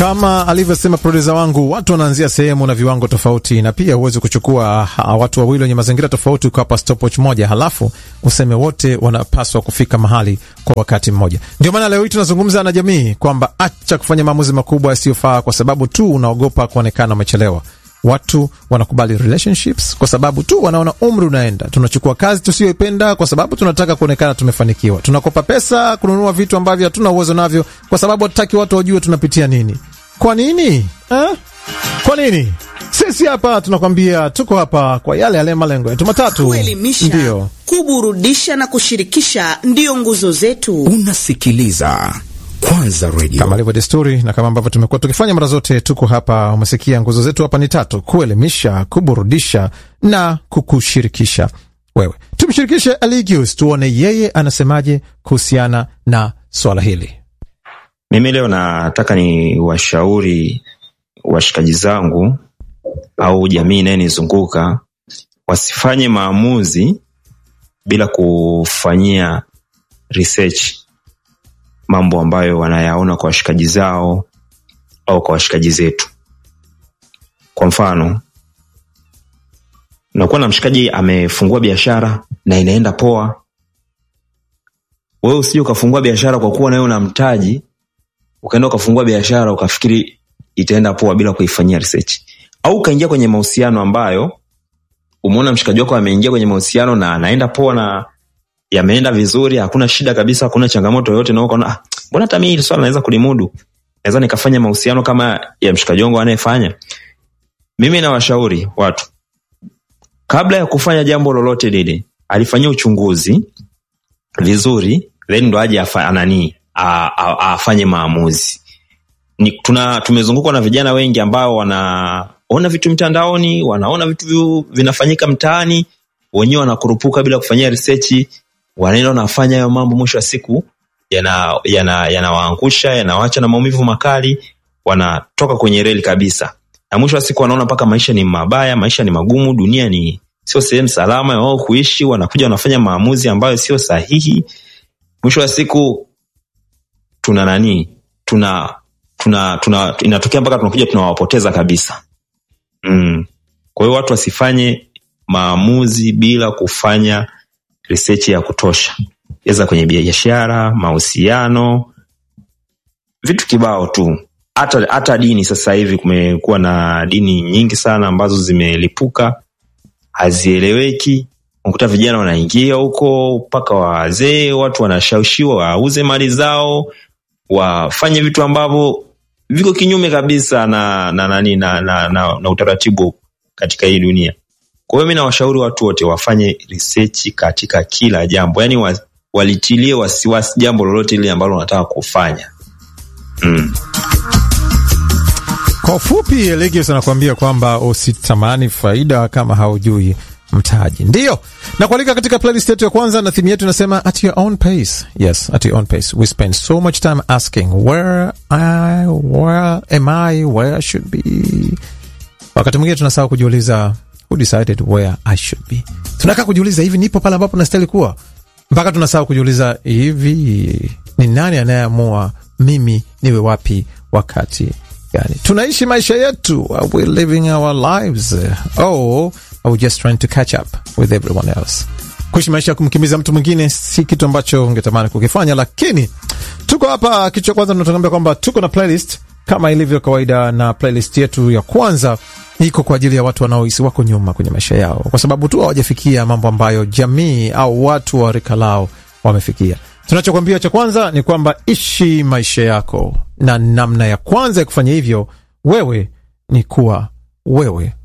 Kama alivyosema produsa wangu, watu wanaanzia sehemu na viwango tofauti, na pia huwezi kuchukua ha, watu wawili wenye mazingira tofauti ukawapa stopwatch moja halafu useme wote wanapaswa kufika mahali kwa wakati mmoja. Ndio maana leo hii tunazungumza na jamii kwamba acha kufanya maamuzi makubwa yasiyofaa kwa sababu tu unaogopa kuonekana umechelewa. Watu wanakubali relationships kwa sababu tu wanaona umri unaenda. Tunachukua kazi tusiyoipenda kwa sababu tunataka kuonekana tumefanikiwa. Tunakopa pesa kununua vitu ambavyo hatuna uwezo navyo kwa sababu hatutaki watu wajue tunapitia nini. Kwa nini eh? Kwa nini? Sisi hapa tunakwambia tuko hapa kwa yale yale malengo yetu matatu, kuelimisha, ndio kuburudisha na kushirikisha ndiyo nguzo zetu. Unasikiliza Kwanza Radio. kama ilivyo desturi na kama ambavyo tumekuwa tukifanya mara zote, tuko hapa. Umesikia nguzo zetu hapa ni tatu: kuelimisha, kuburudisha na kukushirikisha wewe. Tumshirikishe Aligius tuone yeye anasemaje kuhusiana na swala hili. Mimi leo nataka ni washauri washikaji zangu au jamii inayenizunguka wasifanye maamuzi bila kufanyia research mambo ambayo wanayaona kwa washikaji zao au kwa washikaji zetu. Kwa mfano, unakuwa na mshikaji amefungua biashara na inaenda poa, wewe usije ukafungua biashara kwa kuwa nawe una mtaji ukaenda ukafungua biashara ukafikiri itaenda poa bila kuifanyia research, au ukaingia kwenye mahusiano ambayo umeona mshikaji wako ameingia kwenye mahusiano na anaenda poa na yameenda vizuri, hakuna shida kabisa, hakuna changamoto yoyote, na ukaona ah, mbona hata mimi hili swala naweza kulimudu, naweza nikafanya mahusiano kama ya mshikaji wangu anayefanya. Mimi nawashauri watu kabla ya kufanya jambo lolote lile, alifanyia uchunguzi vizuri, then ndo aje afa- anani a- a- afanye maamuzi. Ni, tuna tumezungukwa na vijana wengi ambao wanaona vitu mtandaoni, wanaona vitu vi- vinafanyika mtaani, wenyewe wanakurupuka bila kufanyia research, wanaenda wanafanya hayo mambo, mwisho wa siku yanawaangusha yana, yanawaangusha, yanawacha na maumivu makali, wanatoka kwenye reli kabisa, na mwisho wa siku wanaona mpaka maisha ni mabaya, maisha ni magumu, dunia ni sio sehemu salama ya wao kuishi, wanakuja wanafanya maamuzi ambayo sio sahihi. Mwisho wa siku tuna nani, tuna tuna, tuna inatokea mpaka tunakuja tunawapoteza kabisa. Mm. Kwa hiyo watu wasifanye maamuzi bila kufanya research ya kutosha, iza kwenye biashara, mahusiano, vitu kibao tu. Hata hata dini sasa hivi kumekuwa na dini nyingi sana ambazo zimelipuka, hazieleweki. Unakuta vijana wanaingia huko mpaka wazee, watu wanashawishiwa wauze mali zao, wafanye vitu ambavyo viko kinyume kabisa na na, nani na, na, na, na utaratibu katika hii dunia. Kwa hiyo mi nawashauri watu wote wafanye research katika kila jambo, yaani wa, walitilie wasiwasi jambo lolote lile ambalo wanataka kufanya mm. Kwa ufupi, Eligius anakuambia kwamba usitamani faida kama haujui mtaji. Ndiyo na kualika katika playlist yetu ya kwanza, na thimu yetu inasema at your own pace. Yes, at your own pace. We spend so much time asking where I, where am I, where I should be. Wakati mwingine tunasahau kujiuliza who decided where I should be. Tunakaa kujiuliza hivi, nipo pale ambapo nastahili kuwa, mpaka tunasahau kujiuliza hivi, ni nani anayeamua mimi niwe wapi wakati gani? Tunaishi maisha yetu, are we living our lives or are we just trying to catch up with everyone else? Kuishi maisha ya kumkimbiza mtu mwingine si kitu ambacho ungetamani kukifanya, lakini tuko hapa. Kitu cha kwanza tunatuambia kwamba tuko na playlist kama ilivyo kawaida, na playlist yetu ya kwanza iko kwa ajili ya watu wanaohisi wako nyuma kwenye maisha yao, kwa sababu tu hawajafikia mambo ambayo jamii au watu wa rika lao wamefikia. Tunachokwambia cha kwanza ni kwamba ishi maisha yako, na namna ya kwanza ya kufanya hivyo wewe ni kuwa wewe